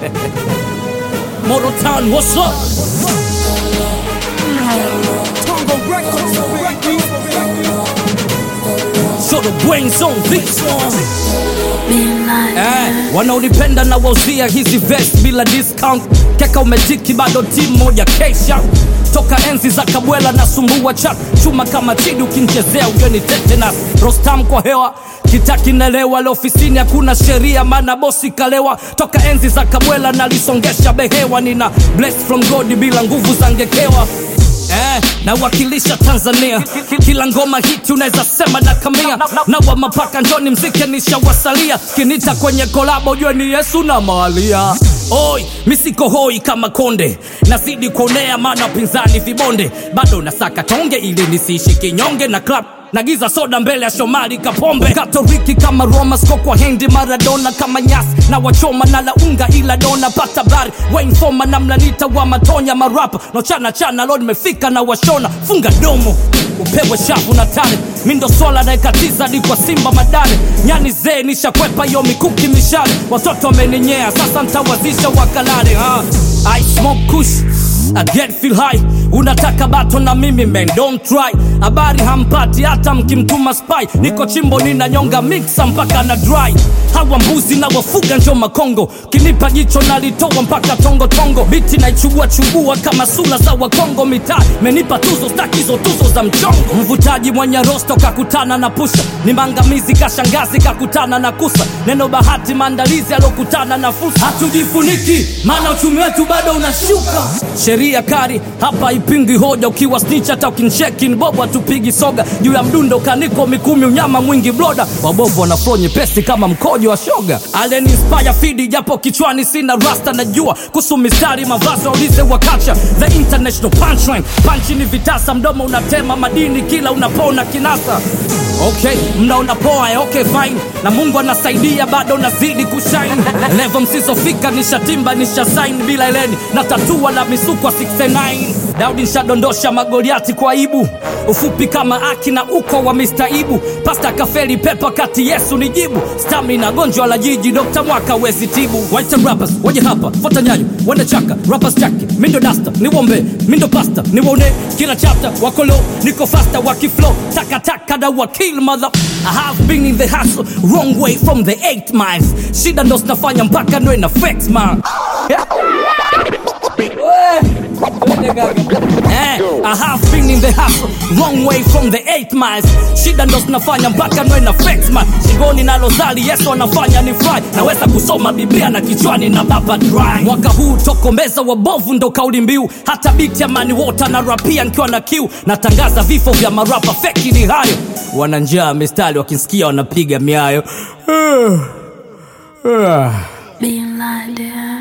Morotown, what's up? So the brains on this one. Eh, wanaonipenda na wauzia hizi vest bila discount keka umetiki bado timu moja kesha toka enzi za kabwela na sumbua chat chuma kama chidi ukinchezea ujoni tetanus rostam kwa hewa kitakinelewa leo ofisini hakuna sheria maana bosi kalewa toka enzi za kabwela nalisongesha behewa nina bless from god bila nguvu za ngekewa Eh, nawakilisha Tanzania kila ngoma hiti unaweza sema na kamia na wa mapaka njoni mzike nishawasalia kinita kwenye kolabo ujue ni Yesu na Maria Oi, misiko hoi kama konde nazidi kuonea maana pinzani vibonde bado nasaka tonge ili nisiishi kinyonge na club nagiza soda mbele ya Shomari Kapombe Katoliki kama Roma sko kwa hendi Maradona kama nyasi na wachoma na launga ila dona pata bari Wayne Foma na mlanita wa matonya marapa no chana chana lo nimefika na washona funga domo upewe shavu na tare mindo swala naekatiza di kwa simba madare nyani zee nishakwepa yo mikuki mishale watoto wameninyea sasa ntawazisha wakalale ha. I smoke kush I get feel high unataka bato na mimi man don't try habari hampati hata mkimtuma spy niko chimbo ninanyonga mixa mpaka na dry hawa mbuzi na wafuga njo makongo kinipa jicho nalitoa mpaka tongo tongo biti naichubua chubua kama sula za wakongo mitaa menipa tuzo stakizo tuzo za mchongo mvutaji mwenye rosto kakutana na pusha ni mangamizi kashangazi kakutana na kusa neno bahati maandalizi alokutana na fursa hatujifuniki maana uchumi wetu bado unashuka sheria kari hapa ipingi hoja ukiwa snitch hata ukincheki ni bobo hatupigi soga juu ya mdundo kaniko mikumi unyama mwingi bloda wabovu wana flow nyepesi kama mkojo wa shoga alen inspire fidi japo kichwani sina rasta najua kuhusu mistari mavazi waulize wakacha the international punchline panchi ni vitasa mdomo unatema madini kila unapona kinasa okay mnaona poa eh, okay fine na mungu anasaidia bado nazidi kushine levo msizofika nishatimba nishasain bila eleni na tatua la misukwa 69 daudi nshadondosha magoliati kwa ibu ufupi kama aki na uko wa mistaibu pasta kafeli pepa kati yesu ni jibu stamina gonjwa la jiji dokta mwaka wezi tibu White rappers waje hapa fota nyayo wende chaka rappers chaki mindo dasta niwombe mindo pasta niwone kila chapter wakolo niko fasta wakiflow takataka da wakil mother I have been in the hustle wrong way from the 8 miles shida ndo zinafanya mpaka ndo ina flex man Eh, I have been in the hustle wrong way from the 8 miles shida ndo zinafanya mpaka nwe na flex man shingoni na lozali yesu anafanya ni fry naweza kusoma biblia na kichwani na baba dry mwaka huu tokomeza wabovu ndo kauli mbiu hata biti ya mani wota na rapia nkiwa na kiu natangaza vifo vya marapa feki ni hayo wana njaa mistari wakinsikia wanapiga miayo Being like that.